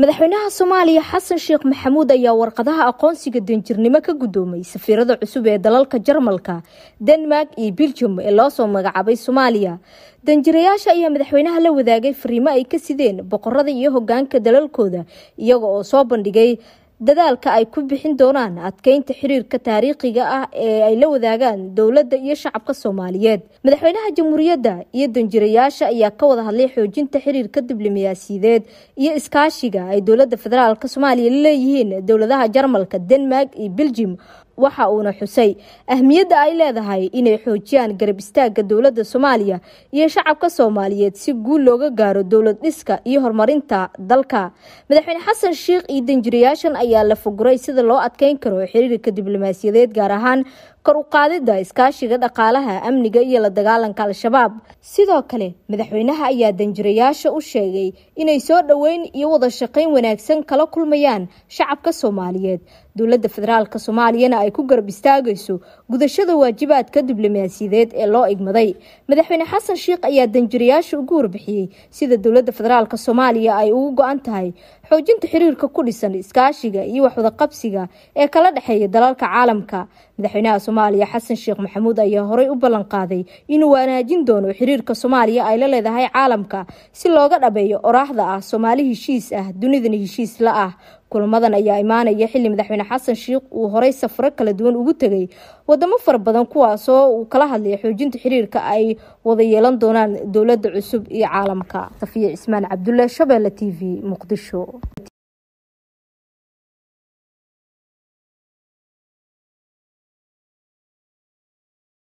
madaxweynaha soomaaliya xasan sheekh maxamuud ayaa warqadaha aqoonsiga danjirnimo ka guddoomay safiirada cusub ee dalalka jarmalka denmark iyo beljum ee loo soo magacaabay soomaaliya danjirayaasha ayaa madaxweynaha la wadaagay fariimo ay ka sideen boqorada iyo hogaanka dalalkooda iyaga oo soo bandhigay dadaalka ay ku bixin doonaan adkeynta xiriirka taariikhiga ah ee ay la wadaagaan dowladda iyo shacabka soomaaliyeed madaxweynaha jamhuuriyadda iyo danjirayaasha ayaa ka wada hadlay xoojinta xiriirka diblomaasiyadeed iyo iskaashiga ay dowladda federaalk soomaaliya la leeyihiin dowladaha jarmalka denmark iyo beljum waxa uuna xusay ahmiyadda ay leedahay inay xoojiyaan garab istaagga dowladda soomaaliya iyo shacabka soomaaliyeed si guul looga gaaro dowlad dhiska iyo horumarinta dalka madaxweyne xasan sheikh iyo danjirayaashan ayaa la foguray sida loo adkeyn karo xiriirka diblomaasiyadeed gaar ahaan kor u qaadida iskaashiga dhaqaalaha amniga iyo la dagaalanka al-shabaab sidoo kale madaxweynaha ayaa danjirayaasha u sheegay inay soo dhoweyn iyo wada shaqayn wanaagsan kala kulmayaan shacabka soomaaliyeed dowladda federaalk soomaaliyana ay ku garab istaagayso gudashada waajibaadka diblomaasiyadeed ee loo igmaday madaxweyne xasan sheikh ayaa danjirayaasha ugu warbixiyey sida dowladda federaalk soomaaliya ay ugu go-an tahay xoojinta xiriirka ku dhisan iskaashiga iyo waxwadaqabsiga ee kala dhexeeya dalalka caalamka madaxweynaha soomaaliya xasan sheekh maxamuud ayaa horey u ballan qaaday inuu wanaajin doono xiriirka soomaaliya ay la leedahay caalamka si looga dhabeeyo oraahda ah soomaali heshiis ah dunidana heshiis la ah kulamadan ayaa imaanaya xilli madaxweyne xasan sheikh uu horey safaro kala duwan ugu tegay wadamo fara badan kuwaasoo uu kala hadlaya xoojinta xiriirka ay wada yeelan doonaan dowladda cusub iyo caalamka safiya cismaan cabdulle shabeelle t v muqdisho